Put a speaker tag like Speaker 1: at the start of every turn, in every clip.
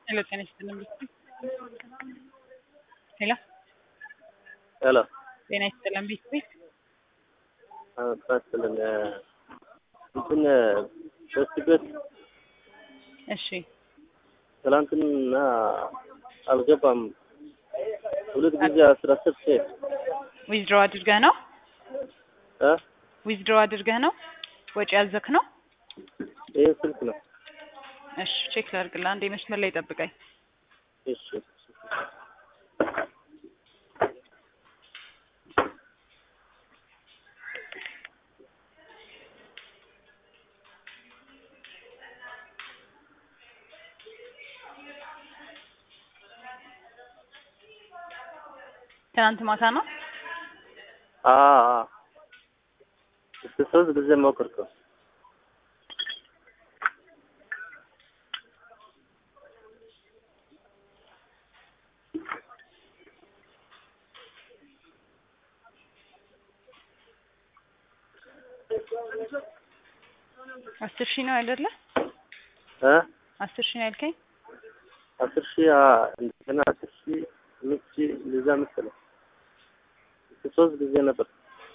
Speaker 1: ሄሎ ጤና ይስጥልን ሄሎ
Speaker 2: ሄሎ
Speaker 1: ጤና ይስጥልን ቤት ቤት
Speaker 2: ጣስልን እንትን በስቲ ቤት
Speaker 1: እሺ
Speaker 2: ትላንትና አልገባም። ሁለት ጊዜ አስራ አስር ሴት
Speaker 1: ዊዝድሮ አድርገህ ነው
Speaker 2: እ
Speaker 1: ዊዝድሮ አድርገህ ነው ወጪ ያዘክ ነው
Speaker 2: ይህ ስልክ ነው።
Speaker 1: እሺ ቼክ ላድርግልህ አንዴ መስመር ላይ ጠብቀኝ
Speaker 2: እሺ
Speaker 1: ትናንት ማታ ነው
Speaker 2: አ አ እስከ ሶስት ጊዜ ሞከርከው።
Speaker 1: አስር ሺህ ነው አይደለ
Speaker 2: እ
Speaker 1: አስር ሺህ ነው ያልከኝ
Speaker 2: አስር ሺህ አ እንደገና አስር ሺህ አምስት ሺህ እንደዛ መሰለኝ እስከ ሶስት ጊዜ ነበር።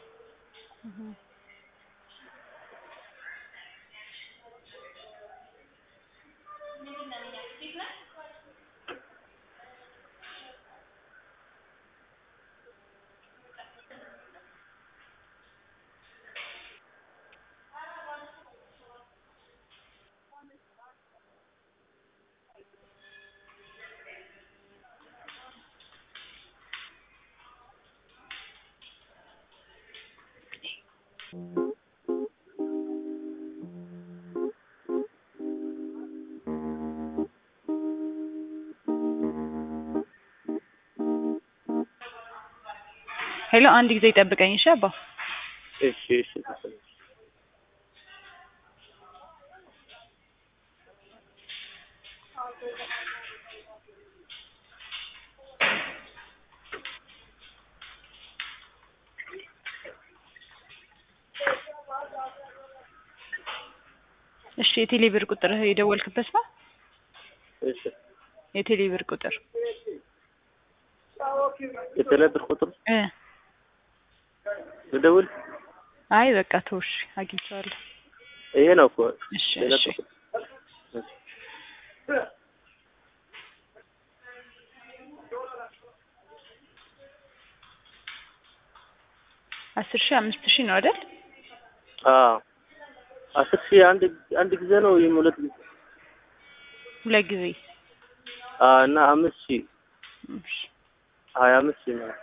Speaker 1: ሄሎ አንድ ጊዜ ጠብቀኝ እሺ አባ
Speaker 2: እሺ እሺ
Speaker 1: እሺ የቴሌ ብር ቁጥር የደወልክበት ነው
Speaker 2: እሺ
Speaker 1: የቴሌ ብር ቁጥር
Speaker 2: የተለብር ቁጥር
Speaker 1: እ
Speaker 2: ልደውል
Speaker 1: አይ በቃ ተውሽ አግኝቼዋለሁ
Speaker 2: ይሄ ነው እኮ
Speaker 1: እሺ
Speaker 2: ሌላ
Speaker 1: እሺ
Speaker 2: ቁጥር እሺ
Speaker 1: አስር ሺህ አምስት ሺህ ነው አይደል
Speaker 2: አዎ አስር ሺህ አንድ አንድ ጊዜ ነው ወይም ሁለት ጊዜ
Speaker 1: ሁለት ጊዜ
Speaker 2: አዎ እና አምስት ሺህ
Speaker 1: እሺ
Speaker 2: ሀያ አምስት ሺህ ነው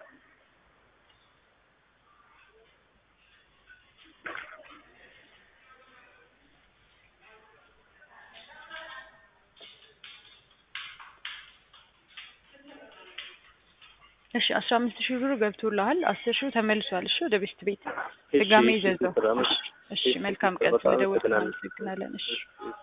Speaker 1: እሺ አስራ አምስት ሺህ ብሩ ገብቶልሃል አስር ሺህ ተመልሷል እሺ ወደ ቤስት ቤት
Speaker 2: እሺ፣
Speaker 1: ድጋሜ
Speaker 2: እሺ፣
Speaker 1: ይዘዘው
Speaker 2: ቁጥር አምስት
Speaker 1: እሺ
Speaker 2: እሺ፣
Speaker 1: መልካም ቀን
Speaker 2: በጣም
Speaker 1: ስለደወልክ
Speaker 2: አመሰግናለሁ።
Speaker 1: እናመሰግናለን እሺ
Speaker 2: እሺ